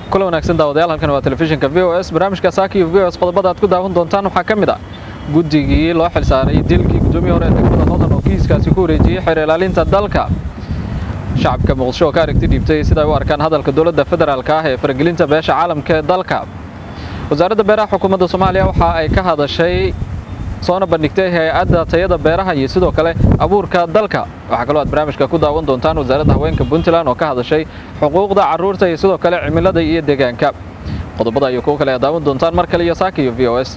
kula wanaagsan daawadayaal halkan waa telefishinka v o s barnaamijka saaki v o s qodobada aad ku daawan doontaan waxaa ka mid ah guddigii loo xilsaaray dilkii guddoomiye hore ee degmada hodan oo kiiskaasi ku wareejiyey xeer ilaalinta dalka shacabka muqdisho oo ka aragti dhiibtay sida ay u arkaan hadalka dowladda federaalka ah ee faragelinta beesha caalamka ee dalka wasaaradda beeraha xukuumadda soomaaliya waxa ay ka hadashay soona bandhigtay hay-adda tayada beeraha iyo sidoo kale abuurka dalka waxaa kaloo aad barnaamijka ku daawan doontaan wasaaradda haweenka puntland oo ka hadashay xuquuqda carruurta iyo sidoo kale cimilada iyo deegaanka qodobada iyo kuwo kale aad daawan doontaan mar kale iyo saaka iyo v o s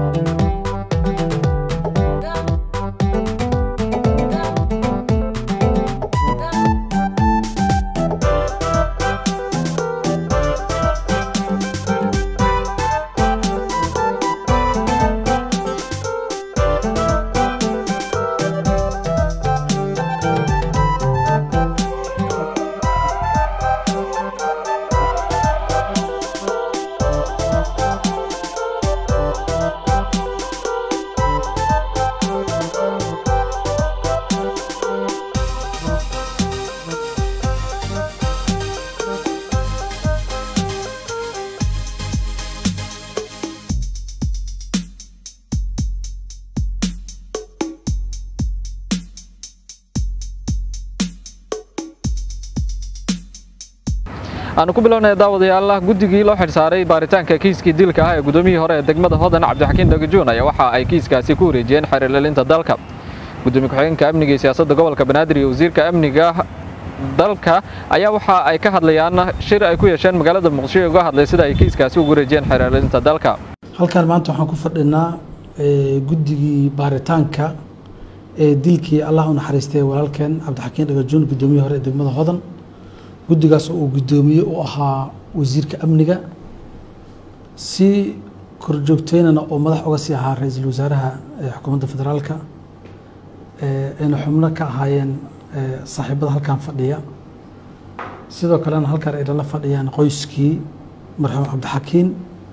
aanu ku bilownaya daawadayaal guddigii loo xilsaaray baaritaanka kiiskii dilka ah ee guddoomiyihii hore ee degmada hodan cabdixakiin dhagajuun ayaa waxa ay kiiskaasi ku wareejiyeen xeer ilaalinta dalka gudoomiye ku-xigeenka amniga iyo siyaasadda gobolka banaadir iyo wasiirka amniga dalka ayaa waxa ay ka hadlayaan shir ay ku yeesheen magaalada muqdisho ee uga hadlay sida ay kiiskaasi ugu wareejiyeen xeer ilaalinta dalka halkan maanta waxaan ku fadhinaa guddigii baaritaanka ee dilkii allah u naxariistay walaalkeen cabdixakiin dhagajuun guddoomiyihii hore ee degmada hodan guddigaas oo uu guddoomiye u ahaa wasiirka amniga si korjoogteynana oo madax uga sii ahaa ra-iisul wasaaraha xukuumadda federaalka ayna xubno ka ahaayeen saaxiibada halkan fadhiya sidoo kalena halkan ay lala fadhiyaan qoyskii marxuum cabdixakiin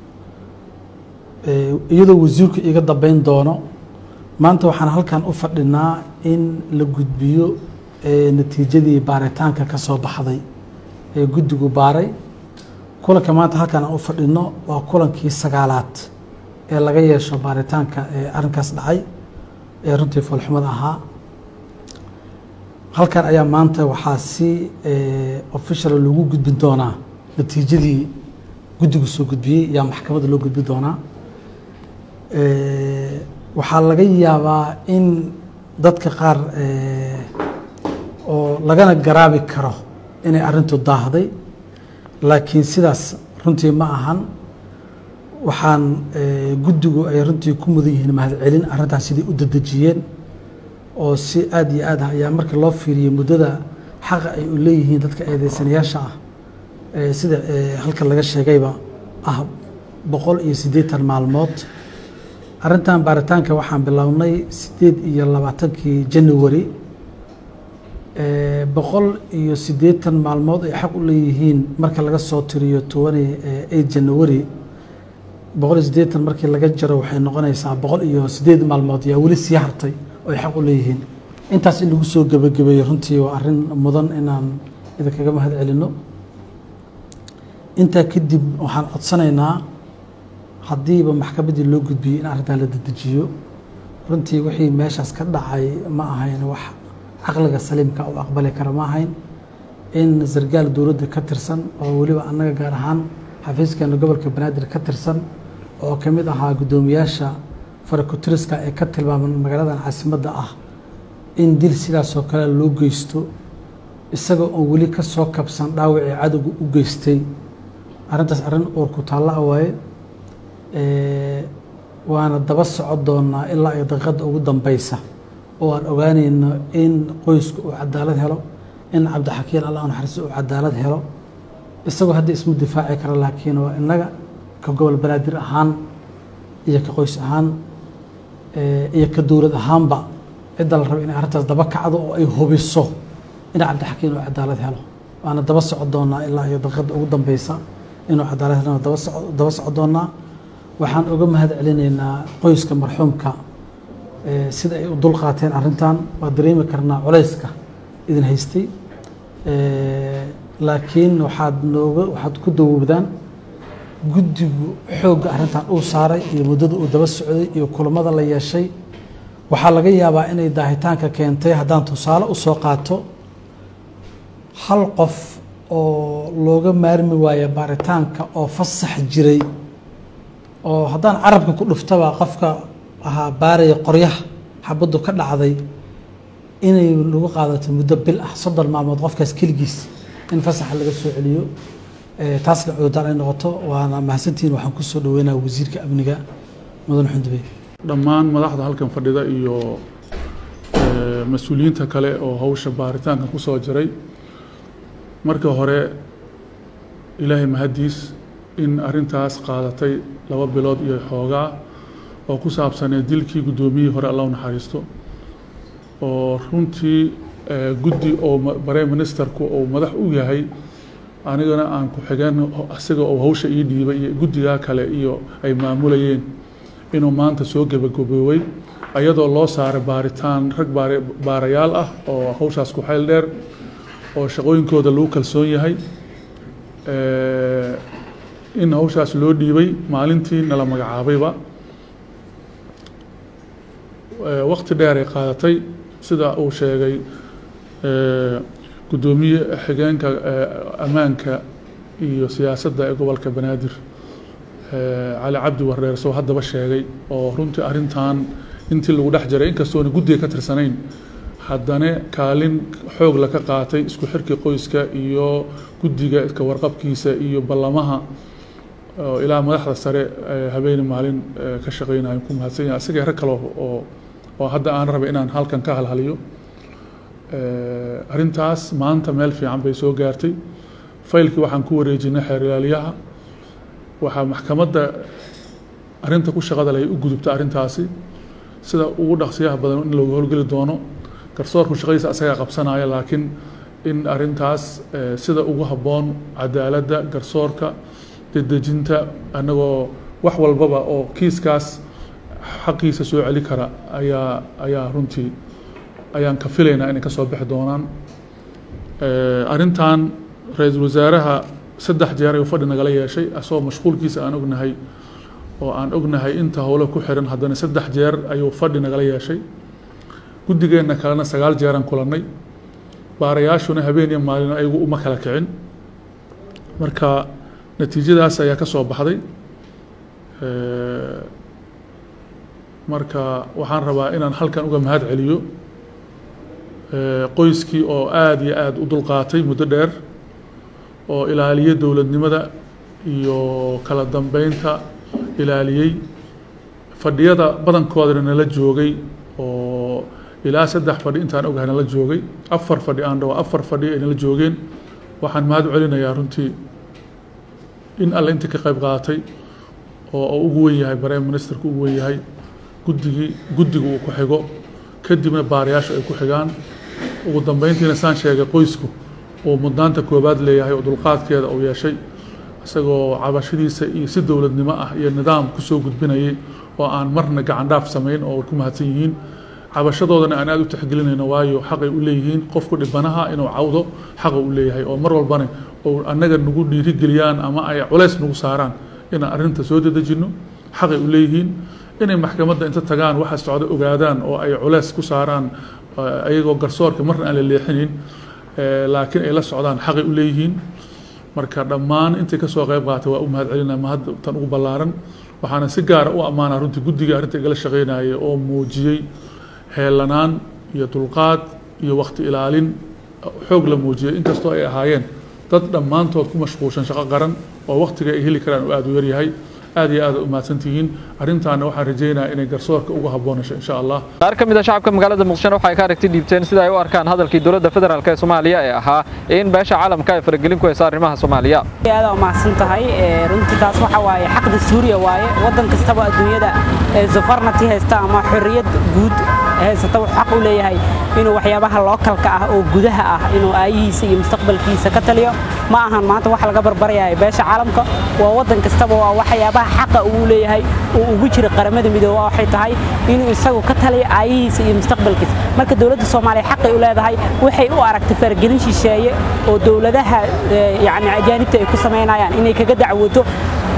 iyadoo wasiirku iga dambeyn doono maanta waxaan halkan u fadhinaa in la gudbiyo natiijadii baaritaanka ka soo baxday ee guddigu baaray kulanka maanta halkan aan u fadhino waa kulankii sagaalaad ee laga yeesho baaritaanka ee arrinkaas dhacay ee runtii foolxumada ahaa halkan ayaa maanta waxaa si official lagu gudbin doonaa natiijadii guddigu soo gudbiyey yaa maxkamadda loo gudbin doonaa waxaa laga yaabaa in dadka qaar oo lagana garaabi karo inay arrintu daahday laakiin sidaas runtii ma ahan waxaan guddigu ay runtii ku mudan yihiin mahadcelin arrintaas sidai u dadejiyeen oo si aada iyo aad ah ayaa markii loo fiiriyey muddada xaqa ay u leeyihiin dadka eedeysanayaasha ah sida halkan laga sheegayba ah boqol iyo siddeetan maalmood arrintan baaritaanka waxaan bilownay siddeed iyo labaatankii january boqol iyo siddeetan maalmood ay xaq u leeyihiin marka laga soo tiriyo tobani eight january boqol iyo siddeetan markii laga jaro waxay noqonaysaa boqol iyo siddeed maalmood yaa weli sii hartay oo ay xaq u leeyihiin intaas in lagu soo gebagabeeyo runtii waa arrin mudan inaan idinkaga mahad celino intaa kadib waxaan codsanaynaa haddiiba maxkamaddii loo gudbiyey in arrintaa la dedejiyo runtii wixii meeshaas ka dhacay ma ahayn wax caqliga saliimka u aqbali kara ma ahayn in sargaal dowladda ka tirsan oo weliba annaga gaar ahaan xafiiskeena gobolka banaadir ka tirsan oo ka mid ahaa guddoomiyaasha farakutiriska ee ka tilmaaman magaaladan caasimadda ah in dil sidaasoo kale loo geysto isaga oo weli ka soo kabsan dhaawacii cadowga u geystay arrintaas arrin uurku taalla a waaye waana daba socon doonaa ilaa ay daqiiqadda ugu dambeysa oo aan ogaanayno in qoysku uu cadaalad helo in cabdixakiin allah naxariisto uu cadaalad helo isagoo hadda ismu difaaci kara laakiin waa innaga ka gobol banaadir ahaan iyo ka qoys ahaan iyo ka dowlad ahaanba cidda la rabo inay arrintaas daba kacdo oo ay hubiso in cabdixakiin uu cadaalad helo waana daba socon doonaa ilaa iyo daqiiqadda ugu dambeysa inuu cadaalad helo daba socon doonaa waxaan uga mahad celinaynaa qoyska marxuumka sida ay u dul qaateen arrintan waa dareemi karnaa culayska idin haystay laakiin waxaad nooga waxaad ku dawoobdaan guddigu xoogga arrintan uu saaray iyo muddada uu daba socday iyo kulamada la yeeshay waxaa laga yaabaa inay daahitaanka keentay haddaan tusaale u soo qaato hal qof oo looga maarmi waayo baaritaanka oo fasax jiray oo haddaan carabka ku dhuftaba qofka ahaa baaraya qoryaha xabaddu ka dhacday inay lagu qaadato muddo bil ah soddon maalmood qofkaas keligiis in fasaxa laga soo celiyo taasna cudurdaan ay noqoto waana mahadsantihiin waxaan ku soo dhaweynaya wasiirka amniga mudan xundubey dhammaan madaxda halkan fadhida iyo mas-uuliyiinta kale oo hawsha baaritaanka ku soo jiray marka hore ilaahay mahaddiis in arrintaas qaadatay laba bilood iyo xoogaa oo ku saabsanee dilkii guddoomiyihii hore alla u naxariisto oo runtii guddi oo bare ministerku uu madax u yahay anigana aan ku xigeen isaga oo hawsha ii dhiibay iyo guddigaa kale iyo ay maamulayeen inuu maanta soo gebagaboowey ayadoo loo saaray baaritaan rag baarayaal ah oo hawshaas ku xayl dheer oo shaqooyinkooda lagu kalsoon yahay in hawshaas loo dhiibay maalintii nala magacaabayba waqti dheer ay qaadatay sida uu sheegay guddoomiye xigeenka ammaanka iyo siyaasadda ee gobolka banaadir cali cabdi wareer soo haddaba sheegay oo runtii arrintan intii lagu dhex jiray inkastoona guddiga ka tirsanayn haddana kaalin xoog la ka qaatay isku xirkii qoyska iyo guddiga ka warqabkiisa iyo ballamaha ilaa madaxda sare habeeni maalin ka shaqeynayo ku mahadsan yahay isagii rag kale oo oo hadda aan rabay inaan halkan ka halhaliyo arrintaas maanta meel fiican bay soo gaartay faylkii waxaan ku wareejinay xeer ilaaliyaha waxaa maxkamadda arrinta ku shaqada leh u gudubta arrintaasi sida ugu dhaqsiyaha badan in looga howlgeli doono garsoorku shaqadiisa asagaa qabsanaya laakiin in arrintaas sida ugu habboon cadaaladda garsoorka dedejinta annagoo wax walbaba oo kiiskaas xaqiisa soo celi kara ayaa ayaa runtii ayaan ka filaynaa inay ka soo bixi doonaan arrintan ra-iisul wasaaraha saddex jeer ayuu fadhi nagala yeeshay asagoo mashquulkiisa aan ognahay oo aan ognahay inta howlo ku xiran haddana saddex jeer ayuu fadhi nagala yeeshay guddigeenna kalena sagaal jeeraan kulannay baarayaashuna habeen iyo maalin ayagu uma kala kicin marka natiijadaas ayaa ka soo baxday marka waxaan rabaa inaan halkan uga mahad celiyo qoyskii oo aada iyo aada u dulqaatay muddo dheer oo ilaaliye dowladnimada iyo kala dambeynta ilaaliyey fadhiyada badankoodana nala joogay oo ilaa saddex fadhi intaan ogahay nala joogay afar fadhi aan dhawo afar fadhi ay nala joogeen waxaan mahad celinayaa runtii in alle intii ka qayb qaatay oo ugu wen yahay prime ministerku ugu wen yahay guddigii guddigu uu ku xigo kadibna baarayaashu ay ku xigaan ugu dambeyntiina saan sheegay qoysku uu mudnaanta koobaad leeyahay oo dulqaadkeeda uu yeeshay isagoo cabashadiisa iyo si dowladnimo ah iyo nidaam kusoo gudbinayay oo aan marna gacan dhaaf samayn oo ku mahadsan yihiin cabashadoodana aan aada u tixgelinayno waayo xaqay u leeyihiin qofku dhibanaha inuu cawdo xaqa u leeyahay oo mar walbana oo annaga nagu dhiirigeliyaan ama ay culays nagu saaraan inaan arrinta soo dedejinno xaqay u leeyihiin inay maxkamadda inta tagaan waxa socda ogaadaan oo ay culays ku saaraan ayagoo garsoorka marna aan la leexinin laakiin ay la socdaan xaqay u leeyihiin marka dhammaan intay kasoo qayb qaatay waa u mahad celinaa mahad tan ugu ballaaran waxaana si gaara u ammaanaa runtii guddiga arrinta igala shaqeynaya oo muujiyey heelanaan iyo dulqaad iyo waqti ilaalin xoog la muujiyey inkastoo ay ahaayeen dad dhammaantood ku mashquulshan shaqo qaran oo waqtiga ay heli karaan oo aada u yaryahay aad iyo aad u mahadsantihiin arrintaana waxaan rajaynayaa inay garsoorka ugu habboonasho insha allah qaar ka mid a shacabka magaalada muqdishona waxay ka aragti dhiibteen sida ay u arkaan hadalkii dowladda federaalk ee soomaaliya ee ahaa in beesha caalamka ay faragelin ku haysa arrimaha soomaaliya aad u mahadsan tahay runtii taas waxa waaye xaqda suuriya waaye waddan kastaba adduunyada safarnati haysta ama xorriyad guud haysata wuxuu xaq u leeyahay inuu waxyaabaha lookalka ah oo gudaha ah inuu aayihiisa iyo mustaqbalkiisa ka taliyo ma ahan maanta waxa laga barbarayaya beesha caalamka waa waddan kastaba waa waxyaabaha xaqa uu leeyahay uu ugu jira qaramada midooba waxay tahay inuu isagu ka taliyo aayihiisa iyo mustaqbalkiisa marka dowladda soomaaliya xaqay u leedahay waxay u aragtay faragelin shisheeye oo dowladaha yacni ajaanibta ay ku samaynayaan inay kaga dacwoto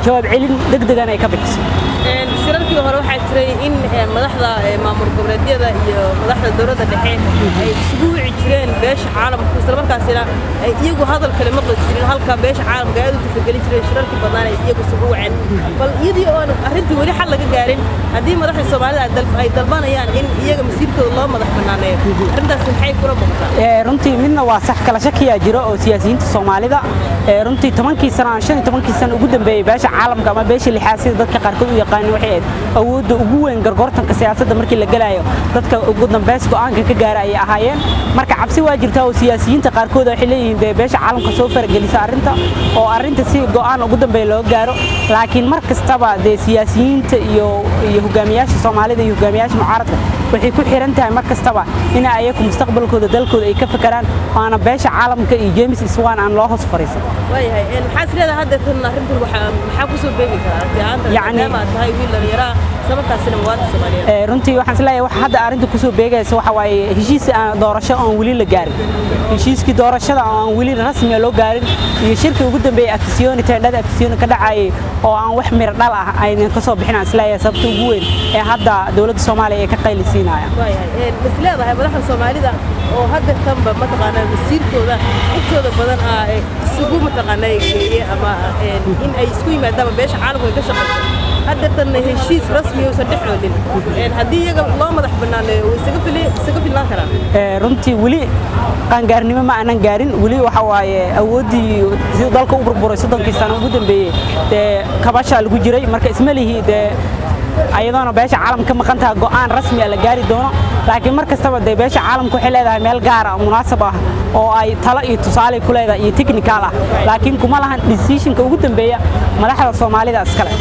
jawaab celin degdegan ay ka bixiso shirarkii hore waxaa jiray in madaxda maamul goboleedyada iyo madaxda dowladda dhexe ay isugu wici jireen beesha caalamka islamarkaasina ay iyagu hadal kale maqli jirin halka beesha caalamka aad u tixgelin jireen shirarkii badnaan ay iyagu isugu waceen bal iyadii oon arrintii weli xal laga gaarin haddii madaxda soomaalida ay dalbanayaan in iyaga masiirkooda loo madax banaaneeyo arrintaasi maxay kula muuqataa runtii midna waa sax kala shakiyaa jiro oo siyaasiyiinta soomaalida runtii tobankii sano aan shan iyo tobankii sano ugu dambeeyey beesha caalamka ama beesha lixaad sida dadka qaarkood u yaqaanin waxay ahayd awoodda ugu weyn gargoortanka siyaasadda markii la gelayo dadka ugu dambeys go'aanka ka gaara ayay ahaayeen marka cabsi waa jirtaa oo siyaasiyiinta qaarkood waxay leeyihiin dee beesha caalamka soo faragelisa arrinta oo arrinta si go'aan ugu dambeeya loo gaaro laakiin mar kastaba dee siyaasiyiinta iyo iyo hogaamiyaasha soomaalida iyo hogaamiyaasha mucaaradka waxay ku xiran tahay mar kastaba in ayaku mustaqbalkooda dalkooda ay ka fakaraan waana beesha caalamka iyo james iswan aan loo hoos fariisan waayahay maxaa is leedahay hadda tan arrintan maxaa ku soo beegi karaa maadaama aad tahay wiil dhallinyaraa islamarkaasina muwaadin soomaaliyeed runtii waxaan isleeyahay wax hadda arrinta kusoo beegaysa waxa waaye heshiis doorasho aan weli la gaarin heshiiskii doorashada aan weli rasmiga loo gaarin iyo shirkii ugu dambeeyey afisiyoni teendhada afisiyoni ka dhacayay oo aan wax miro dhal ah aynan ka soo bixin aan isleeyahay sababta ugu weyn ee hadda dowladda soomaaliya ay ka qaylisiinayaan is leedahay madaxda soomaalida oo hadda tanba mataqaanaa masiirkooda intooda badan ah isugu mataqaanaa geeye ama in ay isku yimaadaanba beesha caalamku ay ka shaqayso hadda tan heshiis rasmi uusan dhex oolin haddii iyaga loo madax banaaneeyo way isaga filnaan karaan runtii weli qaangaarnimo ma aanan gaarin weli waxa waaye awooddii siduu dalka u burburay soddonkii sano ugu dambeeyey dee kabashaa lagu jiray marka isma lihi dee ayadoona beesha caalamka ka maqan taha go'aan rasmi ah la gaari doono laakiin mar kastaba dee beesha caalamka waxay leedahay meel gaar ah munaasab ah oo ay talo iyo tusaale ku leedahay iyo technical ah laakiin kuma lahan decisionka ugu dambeeya madaxda soomaalida iskale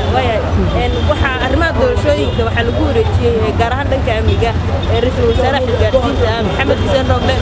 waxaa arrimaha doorashooyinka waxaa lagu wareejiyey gaar ahaan dhanka amniga ra-iisul wasaaraha xilgaarsiinta maxamed xuseen roble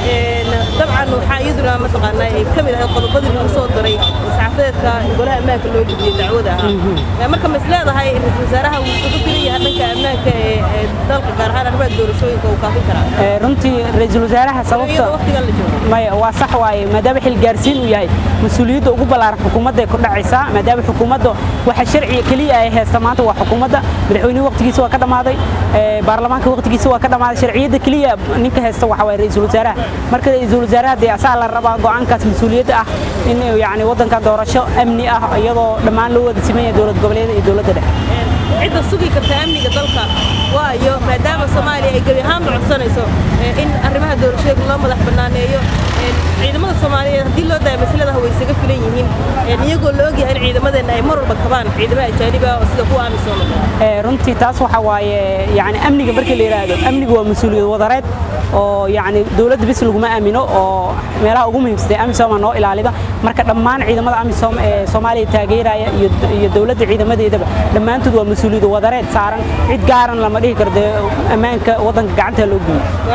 dabcan waxaa iyaduna mataqaanaa ka mid ahay qodobadii lagu soo daray saxaafadeedka golaha ammaanka loo gudbiyey dacwada ahaa marka ma is leedahay ra-iisul wasaaraha wuu uga filan yahay dhanka ammaanka ee dalka gaar ahaan arrimaha doorashooyinka uu kaafin karaa runtii ra-iisul wasaaraha sababta waqtigan la joogo maya waa sax waaye maadaama xilgaarsiin uu yahay mas-uuliyadda ugu ballaaran xukuumadday ku dhacaysaa maadaama xukuumadda waxa sharciga keliya ay haysta maanta waa xukuumadda madaxweynuhu waqtigiisa waa ka dhammaaday baarlamaanka waqtigiisa waa ka dhammaaday sharciyadda keliya ninka haysta waxa waaye ra-iisul wasaaraha marka ra-iisul wasaaraha dee asaa la rabaa go'aankaas mas-uuliyadda ah in yacni waddanka doorasho amni ah iyadoo dhammaan loo wada siman yahay dowlad goboleeda iyo dowladda dhexe cidda sugi karta amniga dalka waayo maadaama soomaaliya ay gebi ahaanba codsanayso in arrimaha doorashooyinka loo madax banaaneeyo ciidamada soomaaliyeed haddii loo daayo masaladaha way isaga filan yihiin iyagoo la ogyahay in ciidamadeenna ay mar walba kabaan ciidamada ajaaniba oo sida kuwa amisom runtii taas waxa waaye yani amniga markii la yidhaahdo amnigu waa mas-uuliyad wadareed oo yani dowladda bis laguma aamino oo meelaha ugu muhiimsatay amisoma noo ilaalida marka dhammaan ciidamada amisom ee soomaaliya taageeraya iyo dowladda ciidamadeedaba dhammaantood waa mas-uuliyad wadareed saaran cid gaaran lama dhihi karo dee ammaanka waddanka gacanta loo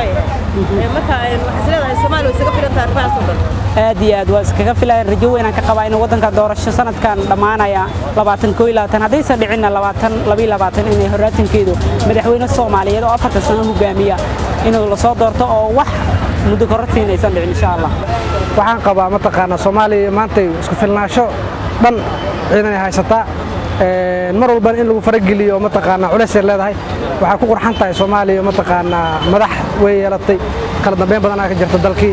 geeyo marka waxaad leedahay soomaaliya way isaga filan tahay arrimahaas oo dhan aad iyo aad waa iskaga filayan rajo weynaan ka qabaa in waddanka doorasho sanadkan dhammaanaya labaatan koo iyo labaatan haddaysan dhicinna labaatan laba iyo labaatan inay horaatankeedu madaxweyne soomaaliyeed oo afartan sano hogaamiya inuu lasoo doorto oo wax muddo korortiin aysan dhicin insha allah waxaan qabaa mataqaanaa soomaaliya maantay isku filnaansho dhan ciidan ay haysataa mar walbana in lagu farageliyo mataqaanaa culaysay leedahay waxaa ku qurxan tahay soomaaliya mataqaanaa madax way yeelatay kala dambeyn badanaa ka jirta dalkii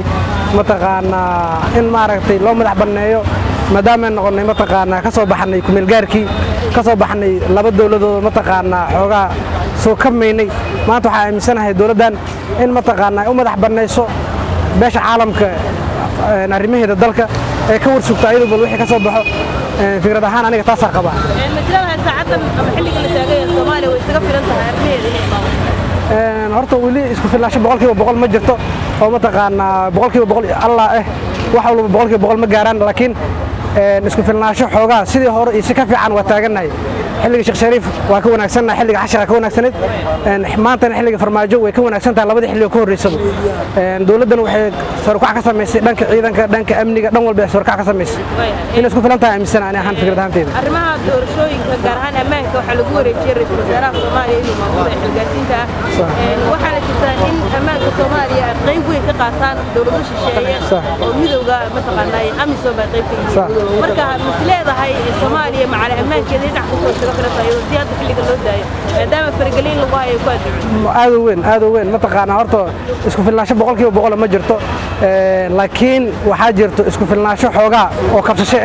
mataqaanaa in maaragtay loo madax banneeyo maadaamay noqonnay mataqaanaa ka soo baxnay kumeelgaarkii ka soo baxnay laba dowladood mataqaanaa xoogaa soo kamaynay maanta waxaa aaminsanahay dowladdan in mataqaanaa ay u madax bannayso beesha caalamka arrimaheeda dalka ee ka warsugta ayadu bal wixii ka soo baxo fikrad ahaan aniga taasaa qabaa masladahay saacadan ama xilliga la taagaya soomaaliya way isaga filan tahay arrimaheeda inay maamulaan horta weli isku filnaansho boqolkiiba boqol ma jirto oo mataqaanaa boqolkiiba boqol allah eh wax walba boqolkiiba boqol ma gaaraan laakiin isku filnaansho xoogaa sidii hore iyo si ka fiican waa taagannahay xilliga sheekh shariif waa ka wanaagsannahay xilliga xashara ka wanaagsanayd maantana xilliga farmaajo way ka wanaagsan tahay labadii xilliga ka horreysaba dowladdan waxay sarkac ka samaysay dhanka ciidanka dhanka amniga dhan walba sarkac ka samaysay inay isku filan tahay aaminsan ani ahaan fikrad ahaanteyda arrimaha doorashooyinka gaar ahaan ammaanka waxaa lagu wareejiyey ra-iisul wasaaraha soomaaliya inuu maamulo xilgaarsiinta ah waxaana jirtaa in ammaanka soomaaliya ay qayb weyn ka qaataan dowlado shisheeye oo midowga mataqaanaa amisom ay qayb ka yihiin marka mis leedahay soomaaliya macali ammaankeeda dhinac kastoo isaga filanta iyadoo dii hadda xilliga loo daayo maadaama faragelin lagu hayo ku adduuncin aad u weyn aad u weyn mataqaanaa horta isku filnaansho boqolkiiba boqol ma jirto laakiin waxaa jirto isku filnaansho xoogaa oo kabsasho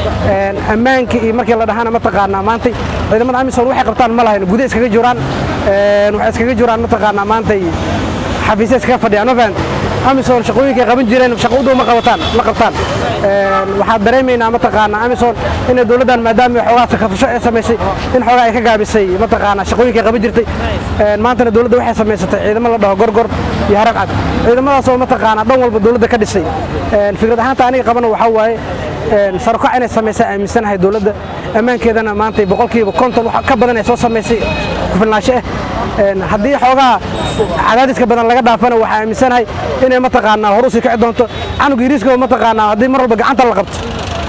ah ammaankii iyo markii la dhahana mataqaanaa maantay ciidamada amisom waxay qabtaan ma lahayn gudaha iskaga jiraan waxay iskaga jiraan mataqaanaa maantay xafiisya iskaga fadhiyaan ma fahan amisom shaqooyinkay qaban jireen shaqo u dhow ma qabataan ma qabtaan waxaan dareemaynaa mataqaanaa amisom inay dowladdan maadaama xoogaa sakafasho ee samaysay in xoogaa ay ka gaabisay mataqaanaa shaqooyinkay qaban jirtay maantana dowladda waxay samaysatay ciidamo la dhaho gorgor iyo harag cad ciidamadaasoo mataqaanaa dhan walba dowladda ka dhisay fikrad ahaanta aniga qabana waxaa waaye sarkac inay samaysaa aaminsanahay dowladda ammaankeedana maantay boqolkiiba konton ka badan ay soo samaysay kufilnaansho ah haddii xoogaa cadaadiska badan laga dhaafana waxaa aaminsanahay inay mataqaanaa horusii kici doonto canuga yiriiska mataqaanaa haddii mar walba gacanta la qabto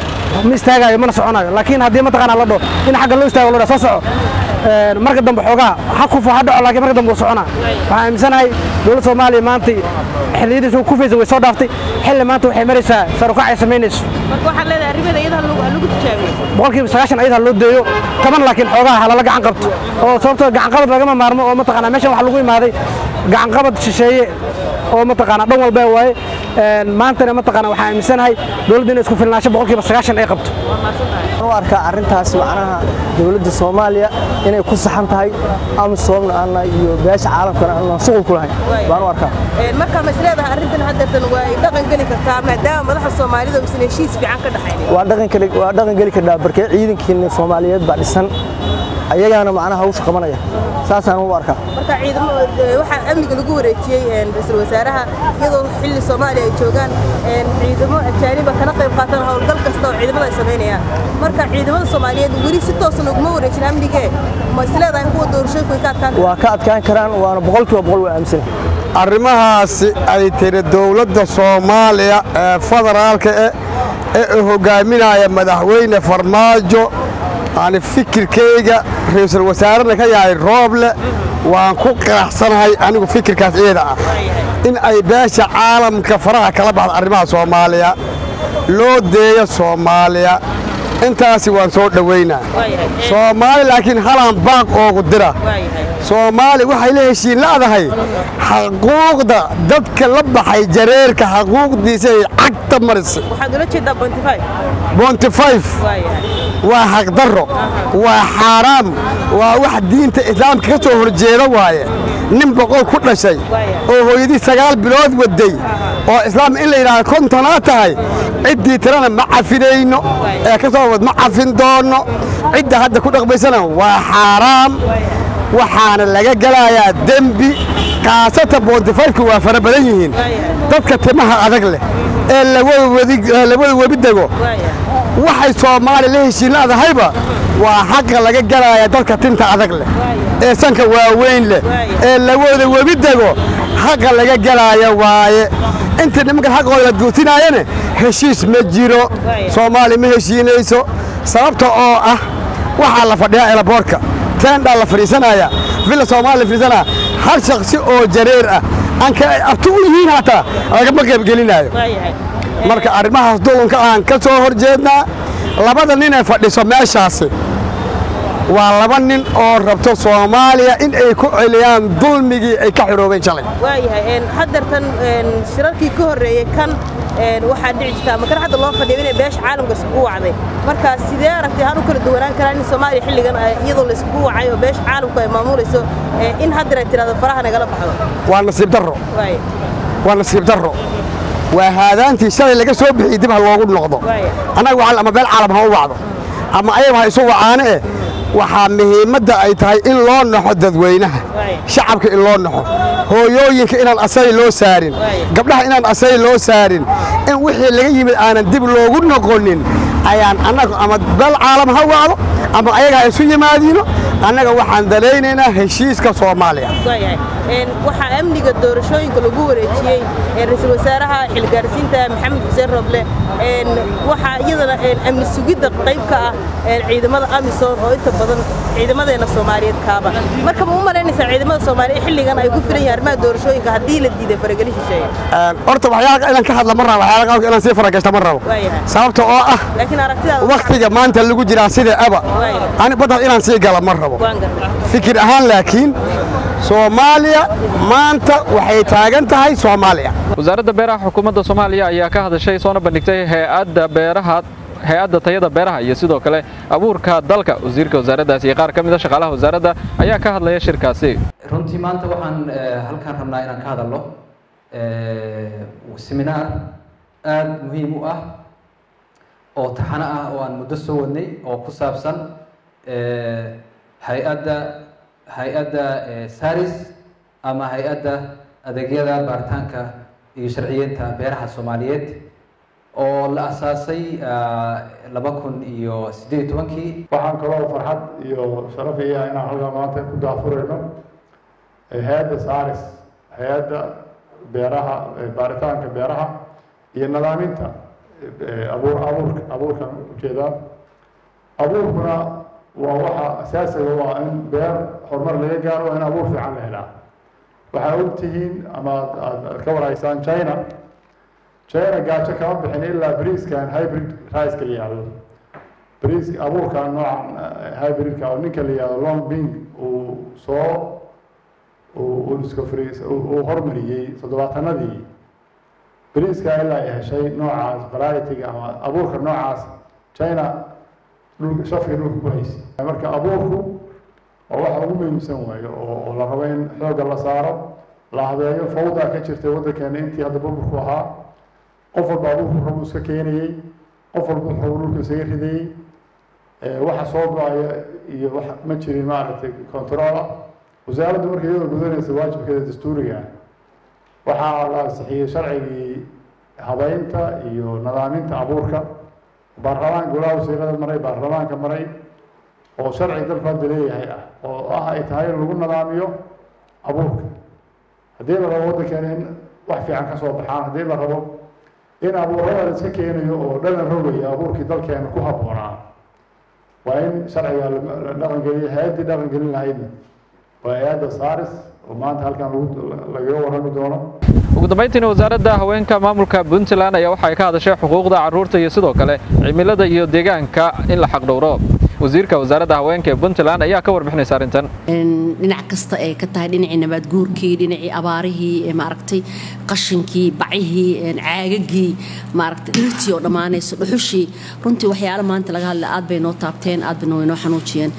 ma istaagayo mana soconayo laakiin haddii mataqaanaa la dhaho in xagga loo istaago la soo soco marka dambe xoogaa ha kufo ha dhaco laakiin marka dambe wuu soconaa waxaan aaminsanahay dowladda soomaaliya maantay xilliyadiisa kufaysa way soo dhaaftay xilli maanta waxay maraysaa sarukac ay samaynayso marka waxaad leedahay arrimaheeda iyada ha lagu tijaabiyo boqolkiiba sagaashan ayada loo deeyo toban laakiin xoogaa ha lala gacan qabto oo sababtoo gacanqabad lagama maarmo oo mataqaanaa meeshan waxa lagu imaaday gacanqabad shisheeye oo mataqaanaa dhan walba waaye maantana mataqaanaa waxaan aaminsanahay dowladda inay isku filnaansho boqolkiiba sagaashan ay qabto u arkaa arrintaas macnaha dowladda soomaaliya inay ku saxan tahay amisoomna aana iyo beesha caalamkana aanan shuqul ku lahayn baan u arkaa marka ma isleedahay arrintan haddeertan waa ay dhaqan geli kartaa maadaama madaxda soomaalida uusan heshiis fiican ka dhaxaynin waa dhaqan kale waa dhaqan geli kartaa barkee ciidankiina soomaaliyeed baa dhisan ayagaana macnaha hawsha qabanaya saasaan u arkaa marka ciidamo waxaa amniga lagu wareejiyey ra-iisul wasaaraha iyadoo xilli soomaaliya ay joogaan ciidamo ajaaniba kana qayb qaataan howlgal kasta oo ciidamada ay samaynayaan marka ciidamada soomaaliyeed weli si toosan uguma wareejin amnigee ma isleedahay kuwa doorashooyinku ay ka adkaan waa ka adkaan karaan waana boqolkiiba boqol waa aaminsanay arrimahaasi ay tiri dowladda soomaaliya ee federaalka ee hogaaminaya madaxweyne farmaajo ani fikirkayga ra-iisul wasaarena ka yahay rooble waan ku qiraxsanahay anigu fikirkaas iyada ah in ay beesha caalamka faraha kala baxda arrimaha soomaaliya loo deeyo soomaaliya intaasi waan soo dhowaynaa soomaali laakiin halaan baaq oogu dira soomaali waxay la heshiin la'dahay xaquuqda dadka la baxay jareerka xaquuqdiisay cagta marisa waxaad ula jeedaa bontify bontifayf waa xaqdarro waa xaaraam waa wax diinta islaamka ka soo horjeeda waaye nin boqol ku dhashay oo hooyadii sagaal bilood waday oo islaam in la yidhaahdo kontonaa tahay ciddii tirana ma cafinayno ee ka soo wad ma cafin doonno cidda hadda ku dhaqmaysana waa xaaraam waxaana laga gelayaa dembi kaasata boontifayfku waa fara badan yihiin dadka timaha adag leh ee labada webi dego waxay soomaali la heshiin la'dahayba waa xaqa laga gelaya dadka tinta adag leh ee sanka waaweyn leh ee labada webi dego xaqa laga gelaya waaye intii nimankan xaqooda la guutinaayane heshiis ma jiro soomaali ma heshiinayso sababta oo ah waxaa la fadhiyaa elaboorka teendhaa la fadhiisanaya villa soomaali la fadhiisanaya hal shaksi oo jareer ah anka ay abti u yihiin hataa lagama qaybgelinaayo marka arrimahaas dulanka aan ka soo hor jeednaa labada nin ee fadhiso meeshaasi waa laba nin oo rabto soomaaliya in ay ku celiyaan dulmigii ay ka xiroobeen shalay waayahay haddeertan shirarkii ka horreeyey kan waxaa dhici jirta ama kan hadda loo fadhiyo inay beesha caalamka iskugu wacday marka sidee aragtay han u kala duwanaan karaan in soomaaliya xilligan iyadoo la iskugu wacay oo beesha caalamku ay maamulayso in haddeer ay tirahdo faraha nagala baxdo waa nasiib darro waa nasiib darro waa haadaantii shalay laga soo bixiyey dib ha loogu noqdo annaga waxaa ama beel caalam ha u wacdo ama ayaga ha isu wacaane eh waxaa muhiimadda ay tahay in loo naxo dadweynaha shacabka in loo naxo hooyooyinka inaan asay loo saarin gabdhaha inaan asay loo saarin in wixii laga yimid aanan dib loogu noqonin ayaan annagu ama beel caalam ha wacdo ama ayaga ha isu yimaadiino annaga waxaan dalaynaynaa heshiiska soomaaliya waayahay waxaa amniga doorashooyinka lagu wareejiyey ra-iisul wasaaraha xilgaarsiinta maxamed xuseen roble waxaa iyadana amni sugidda qayb ka ah ciidamada amisom oo inta badan ciidamadeena soomaaliyeed kaaba marka ma u malaynaysaa ciidamada soomaaliya xilligan ay ku filan yihiin arrimaha doorashooyinka haddii la diiday faragelin shisheeye horta waxyaalaha inaan ka hadla ma rabo waxyaalaha qaarkood inaan sii faragashta ma rabo sababta oo ah laakiin aragtidaada waktiga maanta lagu jiraa sida aba ani badda inaan sii gala ma rabo fikir ahaan laakiin soomaaliya maanta waxay taagan tahay soomaaliya wasaaradda beeraha xukuumadda soomaaliya ayaa ka hadashay soona bandhigtay hay-adda beeraha hay-adda tayada beeraha iyo sidoo kale abuurka dalka wasiirka wasaaraddaasi iyo qaar ka mid a shaqaalaha wasaaradda ayaa ka hadlaya shirkaasi runtii maanta waxaan halkaan rabnaa inaan ka hadalno seminaar aada muhiim u ah oo taxano ah oo aan muddo soo wadnay oo ku saabsan hay-adda hay-adda saris ama hay-adda adeegyada baaritaanka iyo sharciyeynta beeraha soomaaliyeed oo la asaasay laba kun iyo siddeed iyo tobankii waxaan kaloo farxad iyo sharaf iya inaan halkaa maanta ku daafurayno hay-adda saris hay-adda beeraha baaritaanka beeraha iyo nadaaminta abuur abuurka abuurkan ujeedaa abuurkuna waa waxa asaasiga u ah in beer horumar laga gaaro waa in abuur fiican la helaa waxaa og tihiin ama aad ka waraysaan china china gaajo kama bixin ilaa briiskan hybrid rice la yihahdo briis abuurkan noocan hybridka oo ninka la yihahdo long bing uu soo uu discovery uu hormariyey toddobaatanadii briiska ilaa ay heshay noocaas varietyga ama abuurka noocaas china dhulka shafka dhulka ku haysay marka abuurku waa waxa ugu muhiimsan waayo oo oo la rabo in xoogga la saaro la habeeyo fawdaa ka jirtay waddankeena intii hadda burburku ahaa qof walba abuurku rabu iska keenayey qof walba wuxuu dhulka isaga ridayey waxa soo go-aya iyo wax ma jirin maaragtay control ah wasaaraddu marka iyadoo gudanaysa waajibkeeda dastuuriga ah waxaa la ansixiyey sharcigii habeynta iyo nadaaminta abuurka baarlamaan golaha wasiirada maray baarlamaanka maray oo sharci dalku hadda leeyahay ah oo ah ay tahay in lagu nadaamiyo abuurka haddii la rabo waddankeena in wax fiican ka soo baxaan haddii la rabo in abuurada la iska keenayo oo dhalan rogaya abuurkii dalkeena ku habboonaa waa in sharciga la dhaqangeliyo hay-addii dhaqangelin lahaydna waa hay-adda saaris oo maanta halkan lagaga warrami doono ugu dambayntiina wasaaradda haweenka maamulka puntland ayaa waxay ka hadashay xuquuqda carruurta iyo sidoo kale cimilada iyo deegaanka in la xaqdhowro wasiirka wasaaradda haweenka ee puntland ayaa ka warbixinaysa arrintan dhinac kasta ay ka tahay dhinacii nabaadguurkii dhinacii abaarihii maaragtay qashinkii bacihii caagagii maaragtay dhirtii oo dhammaanayso dhuxushii runtii waxyaalo maanta laga hadla aad bay noo taabteen aad bayna waynoo xanuujiyeen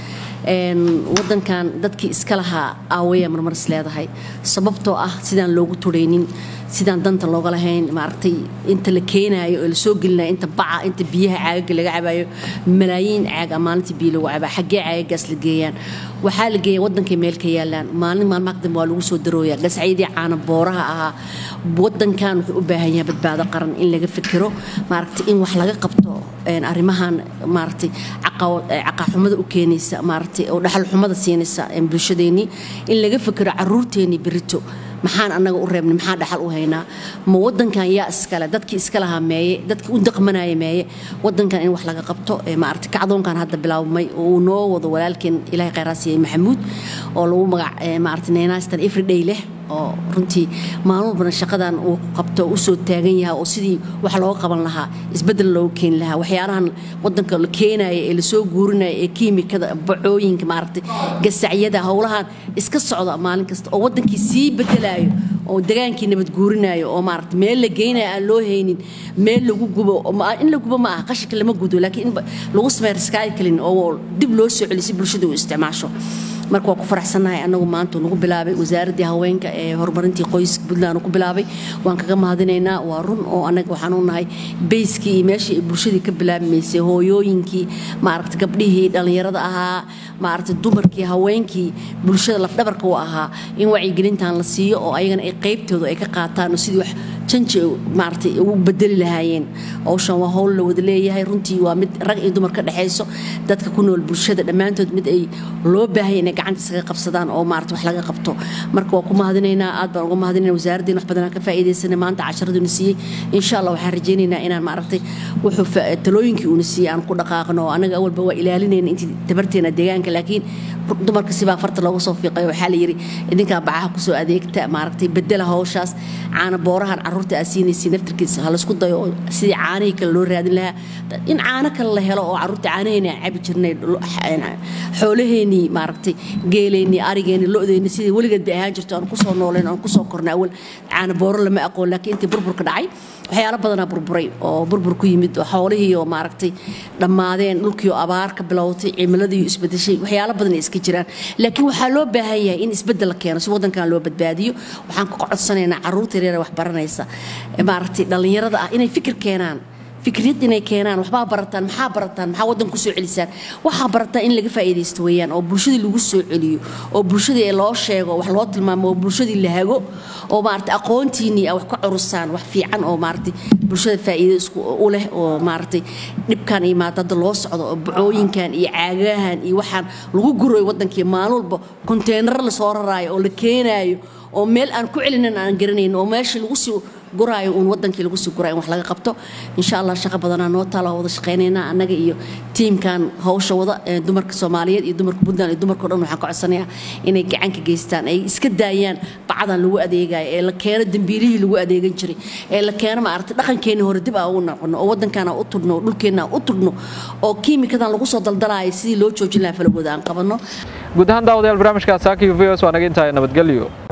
wadankan dadkii iska lahaa aawaya marmar is leedahay sababtoo ah sidaan loogu turaynin sidaan danta looga lahayn maaragtay inta la keenaayo oo la soo gelinayo inta baca inta biyaha caagaga laga cabayo malaayiin caag maalintii biyo lagu cabaa xaggee caagagaas la geeyaan waxaa la geeya wadankay meel ka yaalaan maalin maalmaha kadambe waa lagu soo darooyaa gascaydii caana booraha ahaa wadankan wuxuu u baahan yahay badbaado qaran in laga fikiro maaragtay in wax laga qabto arrimahan maaragtay caqaxumada u keenaysa maaragtay oo dhaxal xumada siinaysa bulshadeennii in laga fikiro caruurteennii berito maxaan annaga u reebnay maxaan dhaxal u haynaa ma wadankan yaa iskale dadkii iska lahaa meeye dadkii u daqmanaya meeye wadankan in wax laga qabto maaragtay kacdoonkan hadda bilaabmay oo uu noo wado walaalkeen ilaahay khayraasiiyey maxamuud oo lagu magac maaragtay neenaastan everyday leh oo runtii maalin walbana shaqadan uu qabto u soo taagan yahay oo sidii wax looga qaban lahaa isbeddel looga keeni lahaa waxyaalahan wadanka la keenaya ee lasoo guurinaya ee kiimikada bacooyinka maaragtay gasacyada howlahan iska socda maalin kasta oo wadankii sii bedelayo oo degaankii nabad guurinayo oo maaragtay meel la geynayo aan loo haynin meel lagu gubo in la gubo ma aha qashinka lama gudo laakiin in lagu sameeyo recycling oo dib loo soo celiyo si bulshada u isticmaasho marka waa ku faraxsannahay annagu maanta nagu bilaabay wasaaraddii haweenka ee horumarintii qoyska puntland ku bilaabay waan kaga mahadinaynaa waa run oo annaga waxaan u nahay bayskii iyo meeshii ay bulshadii ka bilaabmaysay hooyooyinkii maaragta gabdhihii dhallinyarada ahaa maaragta dumarkii haweenkii bulshada lafdhabarka u ahaa in wacyigelintan la siiyo oo ayagana ay qaybtooda ay ka qaataan oo sidii wax janji maaragtay u bedeli lahaayeen howshan waa howl la wada leeyahay runtii waa mid rag iyo dumar ka dhexayso dadka ku nool bulshada dhammaantood mid ay loo baahaya inay gacanta isaga qabsadaan oo maarata wax laga qabto marka waa ku mahadinaynaa aad baan uga mahadinayna wasaaraddeena wax badan aan ka faa'iidaysanay maanta casharaduna siiyey insha allah waxaan rajaynaynaa inaan maaragtay wuxuu talooyinkii uuna siiyey aan ku dhaqaaqno anaga awalba waa ilaalinayna intii tabarteena deegaanka laakiin dumarka sibaa farta looga soo fiiqay waxaa la yidhi idinkaa bacaha kusoo adeegta maaragtay bedela hawshaas caana boorahan caruurta aa siinaysa naftarkiisa ha laysku dayo oo sidii caanihii kale loo raadin lahaa in caano kale la helo oo caruurta caanaheeni aan cabi jirnay xoolaheenii maaragtay geeleenii arigeenii lo-deenii sidii weligeed bay ahaan jirto aan kusoo nooleen aan kusoo kornay awal caana booro lama aqoon laakiin intii burburka dhacay waxyaalo badanaa burburay oo burbur ku yimid oo xoolihii oo maaragtay dhammaadeen dhulkii oo abaar ka bilowtay cimiladii isbedeshay waxyaalo badan iska jiraan laakiin waxaa loo baahan yahay in isbedel la keeno si wadankan loo badbaadiyo waxaan ka codsanaynaa caruurta yaryar wax baranaysa maaragtay dhallinyarada ah inay fikir keenaan fikriyad inay keenaan waxbaa barataan maxaa barataan maxaa waddan ku soo celisaan waxaa barataan in laga faa'iidaysto weeyaan oo bulshadii lagu soo celiyo oo bulshadii loo sheego wax loo tilmaamo oo bulshadii la hago oo maaragtay aqoontiinii wax ka curusaan wax fiican oo maaragtay bulshada faa'iido isku u leh oo maaragtay dhibkan iyo maadada loo socdo oo bacooyinkan iyo caagahan iyo waxaan lagu gurayo waddankii maalin walba konteenaro lasoo raraayo oo la keenaayo oo meel aan ku celinin aan garanayn oo meeshii lagu sii guraayo uun wadankii lagu sii guraayo in wax laga qabto insha allah shaqo badanaa noo taala wada shaqaynaynaa annaga iyo tiimkan hawsha wada dumarka soomaaliyeed iyo dumarka puntland iyo dumarka o dhan waxaan ka codsanayaa inay gacan ka geystaan ay iska daayaan bacdan lagu adeegayo ee la keeno dembiilihii lagu adeegan jiray ee la keeno maaragtay dhaqankeenii hore dib aa ugu noqono oo waddankaan aan u tudhno oo dhulkeenna aan u tudhno oo kiimikadan lagu soo daldalaayo sidii loo joojin lahaa falagooda aan qabanno guud ahaan daawadayaal barnaamijka saaki v s waa naga intahay nabadgelyo